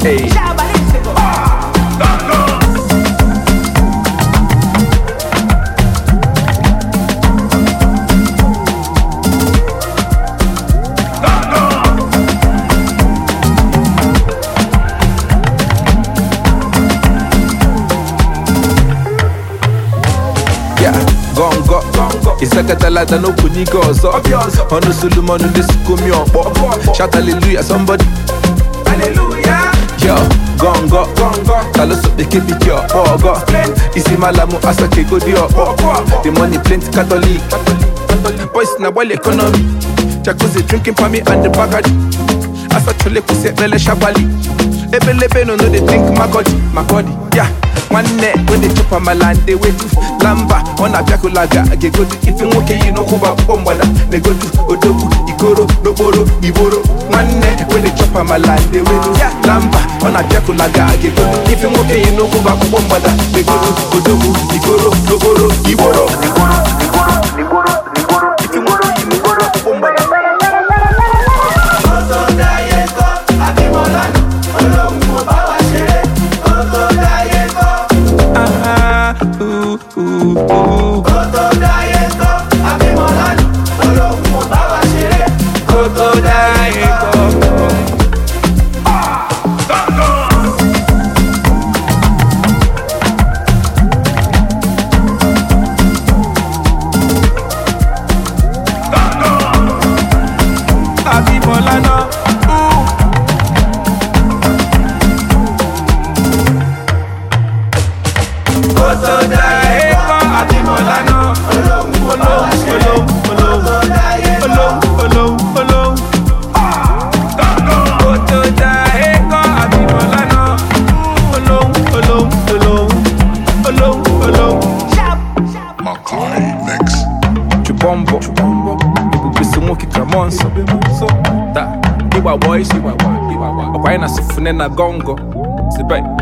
Hey. Yeah, gongo ịsakatalata n'okwu n'ike ọzọ ọnụ solomon na-esikomi ọkpọ shout hallelujah somebody yo gongo taloso bekebiki ọkpọ ọgọ isi malamu asake godi ọkpọ the money plenty catholic boys na gbali economy jacuzzi drinking pami and the bagadi asachole kwụsị ekpele shabali ebelebe no no dey think makodi makodi ya nwanne wey dey chop amala and dey wetu lamba ọ na-abịakụlaga ga-egodu ife nwoke yi n'ụkwụba akwụkwọ mgbada na-egodu odogwu ikoro n'okporo igboro nwanne wey dey chop amala and dey wetu lamba ọ na-abịakụlaga ga-egodu ife nwoke yi n'ụkwụba akwụkwọ mgbada na-egodu odogwu ikoro n'okporo igboro ife nwoke yi n'ụkwụba akwụkwọ mgbada Ah, ooh, ooh, ooh. Kótó dáyé kọ́. Abímbọ́lá náà. ooh. Kótó dáyé kọ́. Abímbọ́lá náà. Olóhùn olóhùn olóhùn olóhùn olóhùn olóhùn. Kótó dáyé kọ́. Abímbọ́lá náà. Olóhùn olóhùn olóhùn olóhùn olóhùn. Makai Mix. Chubombo ebubisi nwoke ka mọ nsọ ta ịgba boys ọkwa anyị na sifune na gongo sibe